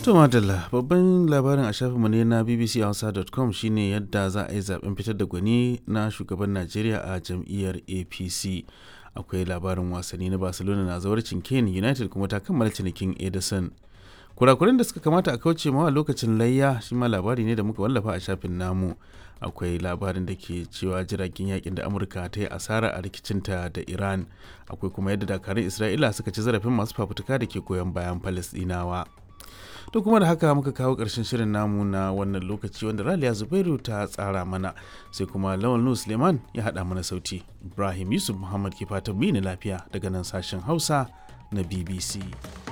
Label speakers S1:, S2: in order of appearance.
S1: To Madalla, babban labarin a shafinmu ne na bbchausa.com shine yadda za a yi zaben fitar da gwani na shugaban Najeriya a jam'iyyar APC. Akwai labarin wasanni na Barcelona na zawarcin Kane United kuma ta kammala cinikin Edison. Kurakuren da suka kamata a kauce mawa lokacin layya shi ma labari ne da muka wallafa a shafin namu. Akwai labarin da ke cewa jiragen yakin da Amurka ta yi asara a rikicinta da Iran. Akwai kuma yadda dakarun Isra'ila suka ci zarafin masu fafutuka da ke goyon bayan Falasɗinawa. To kuma da haka muka kawo ƙarshen shirin namu na wannan lokaci wanda Raliya Zubairu ta tsara mana sai kuma Lawal Nu Suleiman ya haɗa mana sauti. Ibrahim Yusuf Muhammad ke fatan mu lafiya daga nan sashen Hausa na BBC.